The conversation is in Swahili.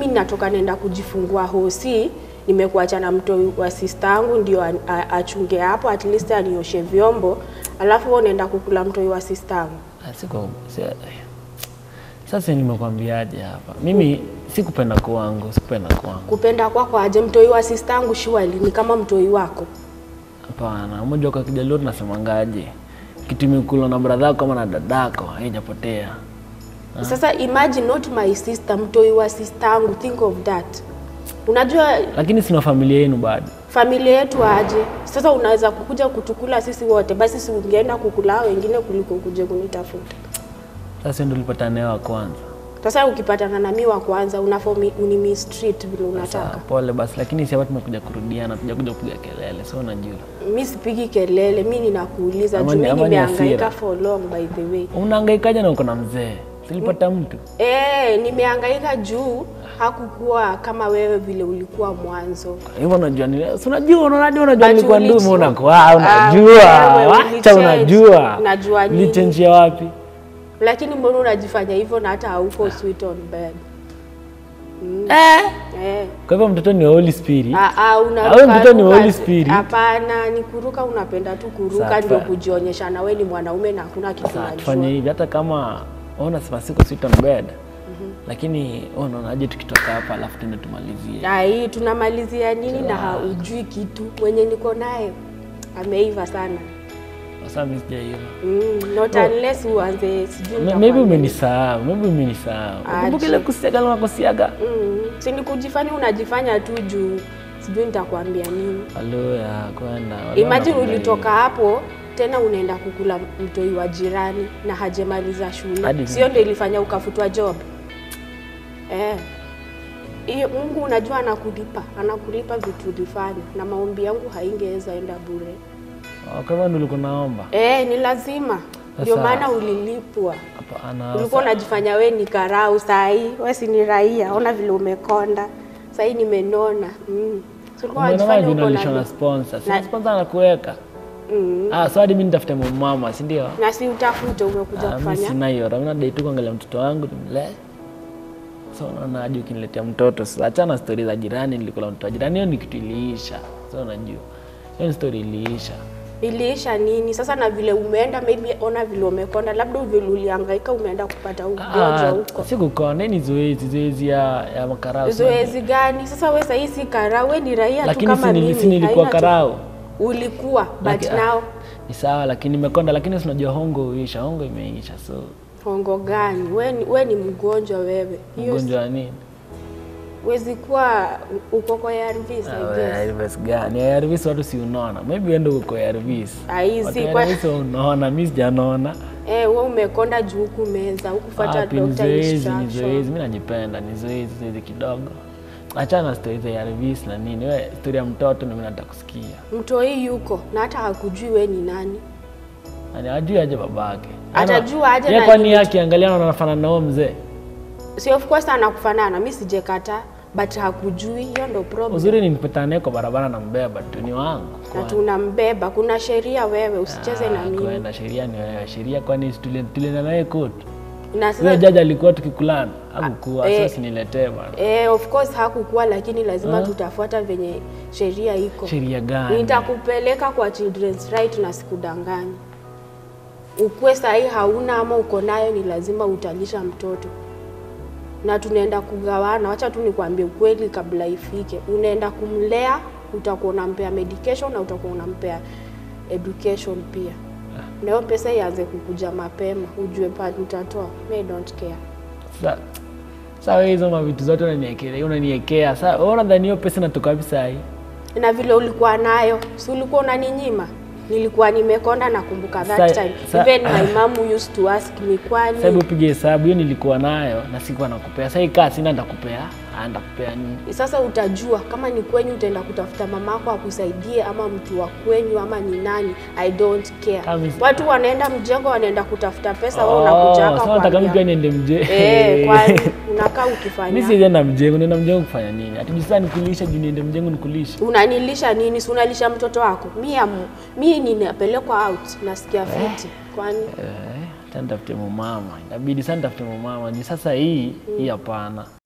Mimi natoka nenda kujifungua hosi, nimekuacha na mtoi wa sista yangu ndio a- a- achunge hapo, at least anioshe vyombo, alafu wewe unaenda kukula mtoi wa sista yangu. Ah, Siko si, sasa nimekwambiaje hapa, mimi sikupenda kwangu, sikupenda kwangu. Kupenda kwako aje? Mtoi wa sista yangu surely ni kama mtoi wako. Hapana, mmoja kwa Kijaluo tunasemangaje, kitu imekula na bradhako kama na dadako haijapotea. Sasa imagine not my sister, mtoi wa sista yangu, think of that. Unajua Lakini sina familia yenu bado. familia yetu aje? Sasa unaweza kukuja kutukula sisi wote, basi si ungeenda kukula hao wengine kuliko kuje kunitafuta. Sasa ndio tulipata naye wa kwanza. Sasa ukipatana na mimi wa kwanza unafaa uni- unimistreat vile Sawa, unataka. pole basi, lakini si hapa tumekuja kurudiana, tujakuja kupiga kelele, so unajua. Mi sipigi kelele, mi ninakuuliza Ama juu ni- mi ama ni nimehangaika hasira. for long by the way. Unahangaikaje na uko na mzee? Silipata mtu. Eh, nimehangaika juu hakukuwa kama wewe vile ulikuwa mwanzo. Hivyo unajua ni si unajua unajua unajua But nilikuwa ulichi- ndume unakuwa Ah, unajua. wewe Wacha ulichange. unajua. Najua nini. Nilichange wapi? Lakini mbona unajifanya hivyo na hata hauko sweet on bed? Eh. Eh. Kwa hivyo mtoto ni wa Holy Spirit. Ah, ah, Au unaruka mtoto ni ruka- Holy Spirit? Hapana, ni kuruka, unapenda tu kuruka Sawa. ndio kujionyesha na wewe ni mwanaume na hakuna kitu Sasa tufanye unajua. hivi, hata kama ona sema siko sweet on bed, lakini wewe unaonaje tukitoka hapa alafu tuende tumalizie? Na hii tunamalizia nini na haujui kitu. Mwenye niko naye ameiva sana. Sasa mimi sijaiva. Mm, not unless uanze sijui Ma- nitakwambia Maybe nini. umenisahau, maybe umenisahau. Kumbuka ile kusiaga na kusiaga. Mm, si ni kujifanya unajifanya tu juu sijui nitakwambia nini. Halo ya kwenda. wale Imagine wanakula ulitoka hapo tena unaenda kukula mtoi wa jirani na hajamaliza shule, Hadi- sio ndio ilifanya ukafutwa job eh? Hiyo Mungu unajua anakulipa, anakulipa vitu ulifanya, na maombi yangu haingeweza enda bure. hivi. Oh, Kwa hivyo ndio ulikuwa naomba. Eh, ni lazima, ndio Sasa- maana ulilipwa. Hapana. Ulikuwa unajifanya we ni karau, saa hii we si ni raia, ona vile umekonda. Saa hii nimenona. Mm. Si ulikuwa Umeona unajifanya hivi uko unalishwa na na sponsor. Si Na- sponsor anakuweka. mm. Ah, so hadi mimi nitafute mama, si ndio? na si utafute, umekuja Ah, mimi kufanya sina hiyo. Mimi nadai tu kuangalia mtoto wangu nimlee. So unaona hadi ukiniletea mtoto sasa, achana na stori za jirani, nilikula mtoto wa jirani, hiyo ni kitu iliisha. So unajua hiyo ni stori iliisha. iliisha nini sasa? Na vile umeenda, maybe ona vile umekonda, labda vile ulihangaika, umeenda kupata ugonjwa Ah, huko. sikukona, hii ni zoezi, zoezi ya, ya makarau. Zoezi gani sasa? We sahii si karau, we ni raia tu Lakini kama si nili- mimi. si nilikuwa haina tu- karau. Ulikuwa but Laki- now Ni sawa, lakini nimekonda, lakini si unajua hongo huisha, hongo imeisha, so hongo gani? We, ni- we ni mgonjwa wewe, hiyo ugonjwa wa nini? wezi kuwa uko kwa ARVs, I guess. ARVs gani? ARVs watu si unaona, maybe wewe ndio uko ARVs. Aizi, Watu kwa- ARVs unaona, mimi sijanaona. Eh, we umekonda juu huku meza hukufuata Wapi, ni doctor zoezi, ni instruction. zoezi. Mimi najipenda, ni zoezi, zoezi kidogo. Achana na stori za ARVs na nini. Wewe stori ya mtoto ndio mimi nataka kusikia. Mtoi yuko na hata hakujui we ni nani. Yaani ajui aje babake. Atajua aje Yeye na kwani nini? yake angalia na anafanana na huyo mzee. Si of course anakufanana, mi sijekata but hakujui, hiyo ndo problem. Uzuri ni nipatana naye kwa barabara na mbeba tu ni wangu. Na tunambeba, kuna sheria wewe, usicheze na Ah, mimi. Kwenda sheria ni wewe. Sheria kwani tuli- tulienda naye court. Na Huyo sasa jaji alikuwa tukikulana. Hakukuwa, eh, sasa niletee bana. eh, of course hakukuwa, lakini lazima tutafuata venye sheria iko. Sheria gani? Nitakupeleka kwa children's right na sikudanganyi. Ukwe sahii hauna ama uko nayo, ni lazima utalisha mtoto na tunaenda kugawana. Wacha tu nikwambie ukweli kabla ifike, unaenda kumlea, utakuwa unampea medication na utakuwa unampea education pia, na hiyo pesa ianze kukuja mapema, ujue pale utatoa. Me don't care. Sa- Sasa wewe hizo mavitu zote unaniekea, unaniekea. Sasa wewe unadhani hiyo pesa inatoka wapi saa hii? na vile ulikuwa nayo, si ulikuwa unaninyima? Nilikuwa nimekonda, nakumbuka that Sa- time. sa- Even my mom used to ask me, kwani Sasa hebu upige hesabu, hiyo nilikuwa nayo na sikuwa nakupea. Sasa hii kaa sina nitakupea, ah, nitakupea nini? Sasa utajua kama ni kwenyu, utaenda kutafuta mamako akusaidie, ama mtu wa kwenyu, ama ni nani. I don't care. Kama is- Watu wanaenda mjengo, wanaenda kutafuta pesa, wewe Oh, unakuja hapa sasa nataka mimi pia kuambia niende mje. eh, kwani unakaa Mimi ukifanya sijaenda mjengo, naenda mjengo kufanya nini? Ati sasa nikulisha juu niende mjengo nikulisha. unanilisha nini? Si unalisha mtoto wako? Mi amu, mi ninapelekwa out, nasikia fiti. Kwani Eh, acha nitafute mumama. Inabidi sasa nitafute mumama. Ni sasa hii, hii hapana.